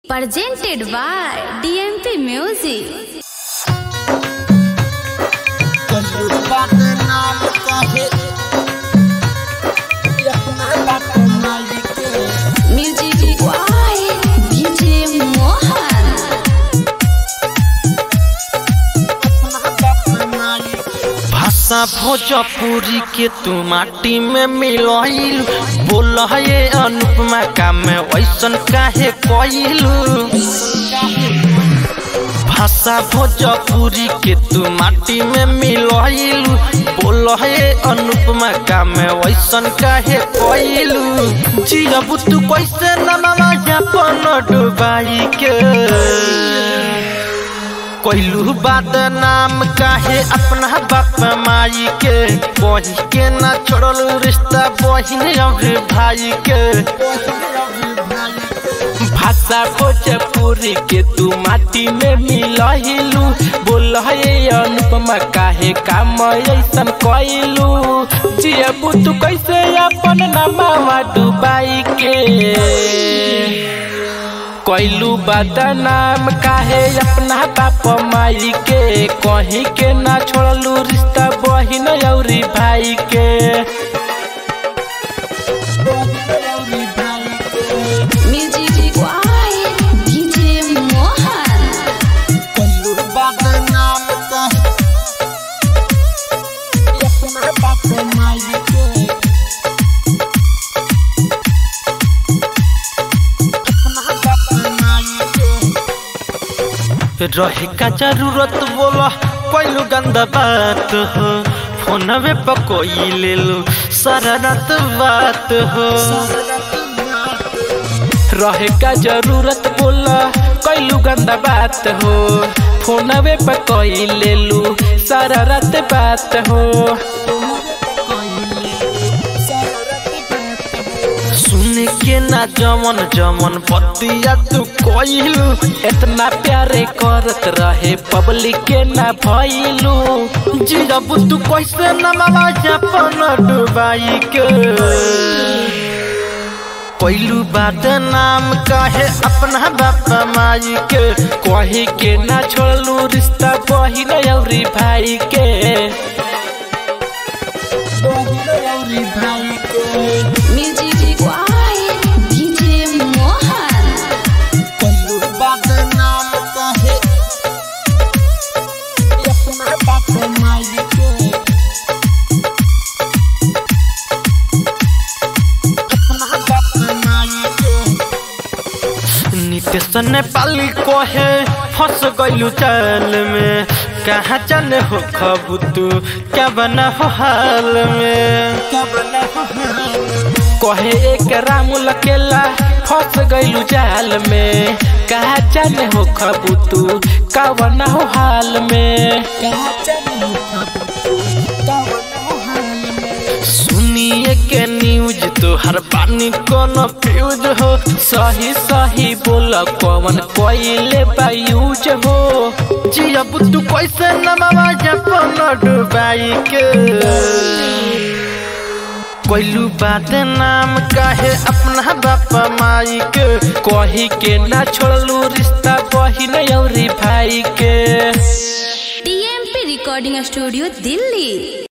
presented by DMP Music. Music by DJ Mohan. भाषा भोजपुरी के तू माटी में मिलइल बोल ये अनुपमा का में वैसन काहे कइलू भाषा भोजपुरी के तू माटी में मिलइल बोल ये अनुपमा का में वैसन काहे कइलू जियबू तू कैसे नमवा जापन डुबाई के कोइलू बात नाम काहे अपना बाप माई के बही के ना छोड़ल रिश्ता बहिन और भाई के भाषा भोजपुरी के तू माटी में मिलहिलू बोल हे अनुपमा काहे काम ऐसन कइलू जियबू तू कैसे अपन नामा डुबाई के कैलू बदनाम काहे अपना बाप माई के कहीं के ना छोड़लू रिश्ता बहिन औरी भाई के Music by DJ Mohan. कैलू बदनाम काहे अपना बाप माई के अपना बाप माई के रहे का जरूरत बोला कोई गंदा बात हो फोनवे पर कोई ले लो सारा रात बात हो रहे का जरूरत बोला कैलू गंदा बात हो फोनवे पर कोई ले लू सारा रात बात हो सुन के ना जमन जमन बतिया तू कइलू इतना प्यारे करत रहे पब्लिक के ना भइलू जिरब तू कैसे नमवा जापन डुबाई के कैलू बात नाम काहे अपना बाप माई के कही के ना छोड़लू रिश्ता बहिन औरी भाई के बहिन औरी भाई के Music by DJ Mohan. कैलू बदनाम काहे अपना बाप माई के अपना बाप माई के नितेश नेपाली कहे फंस गइलू चाल में कहाँ जाने हो खबू तू क्या बना हो हाल में क्या बना हो हाल में कहे एक राम लकेला फंस गइलू जाल में कहा जाने हो खबू तू का बना हो हाल में कहा जाने हो खबू तू का बना हो हाल में सुनिए के न्यूज तो हर पानी कोनो फ्यूज हो सही सही बोल कौन कोइले बायूज हो जी अब तू कैसे नमवा जपन डुबाई के कोइलू बात नाम काहे अपना बाप माई के कही के ना छोड़लू रिश्ता बहिन औरी भाई के DMP Recording Studio, Delhi.